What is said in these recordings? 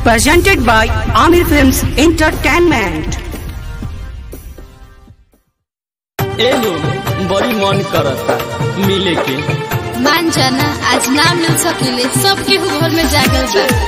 presented by Amir Films Entertainment. एहो बड़ी मन करता मिले के मान जाना आज ना मिल सकेले सबके घर में जागल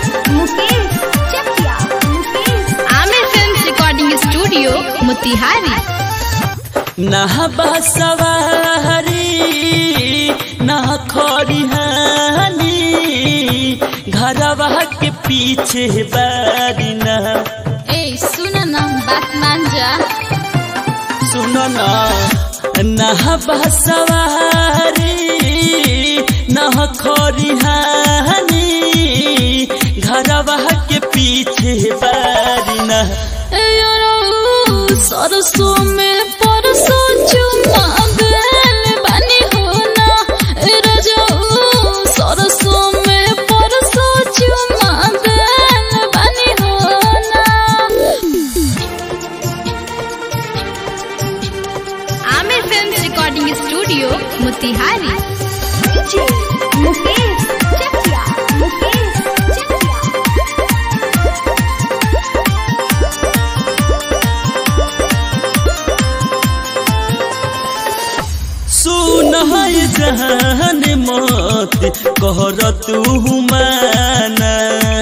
बा Aamir film recording studio Motihari नहबा सवारी नह खरिहानी घरवा के पीछे बारी न ए सुन ना बात मान जा सुन न नहबा सवारी नह खरिहानी घरवा के पीछे बारी न ए यारो सरसों में परसों चुमा गल बनी हो ना ए रजो सरसों में परसों चुमा गल बनी हो ना Aamir film recording studio Motihari सुन है जहान मत कहर तू माना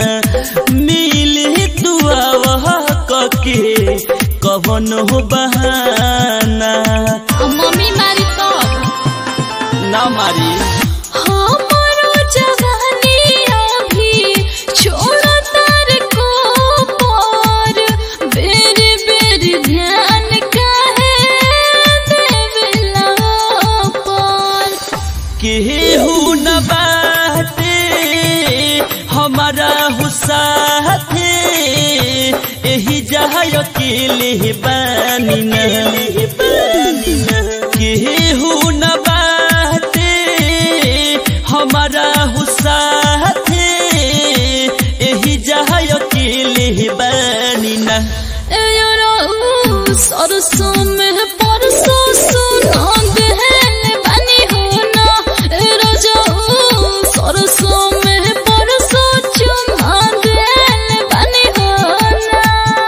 मिले तू आवह कके कवन हो बहाना मम्मी मारी तब ना मारी हमारो जवानी अभी छोड़ तार को पार बेरी बेरी ध्यान काहे देवेला पार केहू न बाटे हमारा हुसाथे एही जहाँ अकेले बानी न केहू न बाटे हमारा हुसाथे एही जहाँ अकेले बानी न ए यारो सरसों में परसों सुना गहन बनी हो ना ए राजा सरसों में परसों चुमा गहन बनी हो ना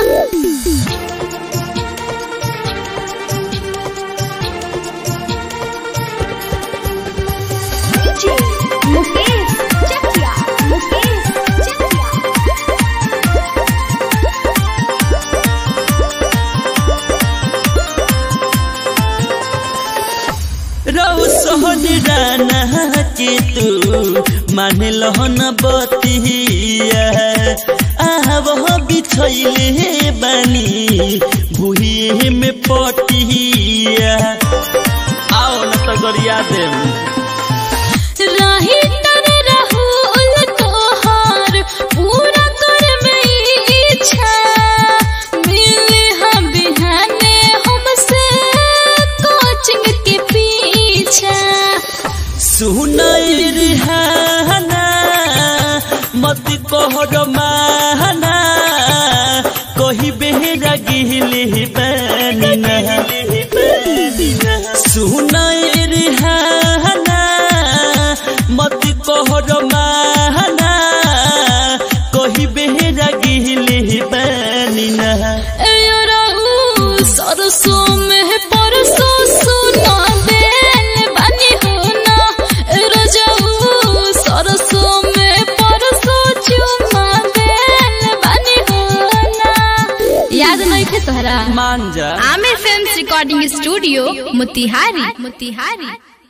रहो सोहन राना के तू मान लहन बतिया आह वह बिछैले बानी भुहे में पटिया आओ न तो गरिया देम राही तर रहुल तोहार पूरा कर में इच्छा मिले हम बिहाने हमसे कोचिंग के पीछा सुनई रिहाना मत कहर माना कही बेहरा गिहले बानी ना सुनई रिहाना मत कहर माना कही बेहरा गिहले बानी ना ए यारो सरसों में परसों सुना बेल बनी हो ना ए रजाऊ सरसों में परसों चुमा बेल बनी हो ना याद नहीं थे तोहरा मान जा Aamir film recording studio Motihari Motihari